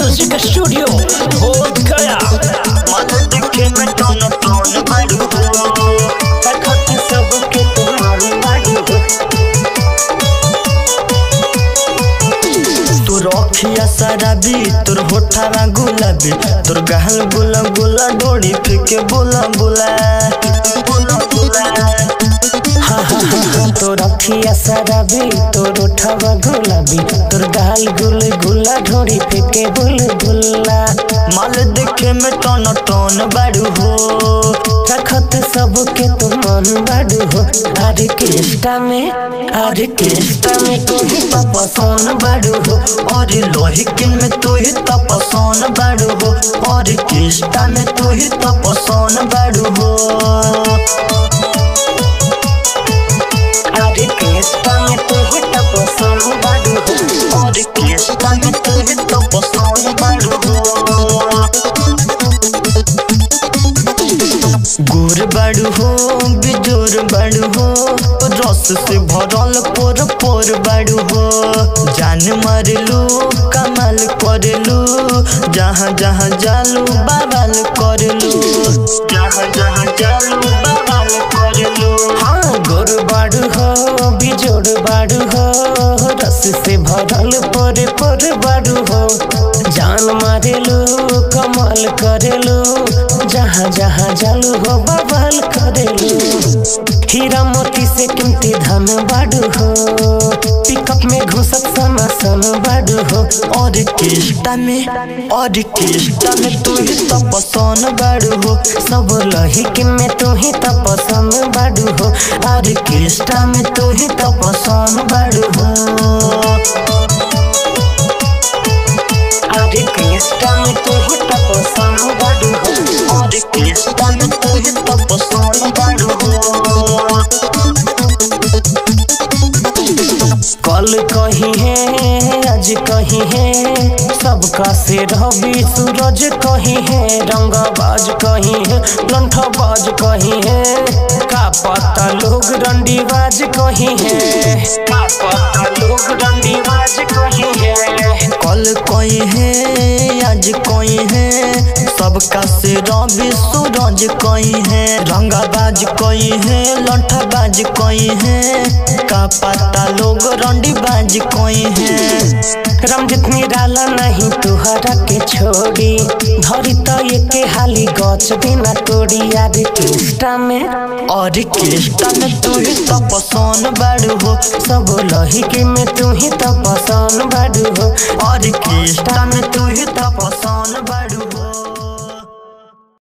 music studio बोध गया मन दिखे में टोन टोन बड़ू हो तखत सबके तुम्हारी बड़ू हो तोर अखिया शराबी तोर होठावा गुलाबी तोर गहल गुला गुला डोरी फेंके बोला बोला बोला बोला हाँ हाँ हाँ हाँ तोर अखिया शराबी तोर ओठवा गुलाबी तोर गाल गुल गुला ढोरी फेंके बुल बुला माल देखे में टन टन बाड़ू हो रखत सबके तो मन बाड़ू हो अरे केष्टा में अरे केष्टा में तू ही तो पसंद बाड़ू हो और लोहिकिन में तू ही तो पसंद बाड़ू हो और केष्टा में तू ही तो पसंद बाड़ू हो अरे केष्टा में तू ही तो पसंद बाड़ू हो और केष्टा में तू ही तो पसंद बाड़ू हो गोर बाड़ू हो बिजोर बाड़ू हो रस से भरल पोर पोर बाड़ू हो जान मारलू कमाल करलू जहाँ जहाँ जालू बवाल करलू जहाँ जहाँ जालू बवाल करलू हाँ गोर बाड़ू हो बिजोर बाड़ू हो रस से भरल पोर पोर बाड़ू हो जान मारेलू कमाल करेलू जहाँ जहाँ जालू हो बवाल करेलू हीरा मोती से कीमती धन बाड़ू हो पिकअप में घुसत सना सन बाड़ू हो और केष्टा में और केष्टा में तू ही तो पसंद बाड़ू हो सब लहिकिन में तू ही तो पसंद बाड़ू हो और केष्टा में तू ही तो पसंद बाड़ू हो अरे कृष्णा में तू ही तो पसंद बाड़ू हो अरे कृष्णा में तू ही तो पसंद बाड़ू हो कल कही है आज कही है सबका से रवि सूरज कही है रंगबाज कही है लंठबाज कही है का पता लोग रंडीबाज कही है का पता लोग रंडीबाज कही है कल कोई है आज कोई है सबका से रवि सूरज कोई है रंगाबाज कोई है लंठबाज कोई है का पता लोग रंडीबाज कोई है रमजित निराला नहीं तुहरा के छोड़ी धरी तो ये के हाली गच बिना तोड़ी यार केष्टा में और केष्टा में तू ही तो पसंद बाड़ू हो सब लही के में तू ही तो पसंद बाड़ू हो और केष्टा में तू ही तो पसंद बाड़ू हो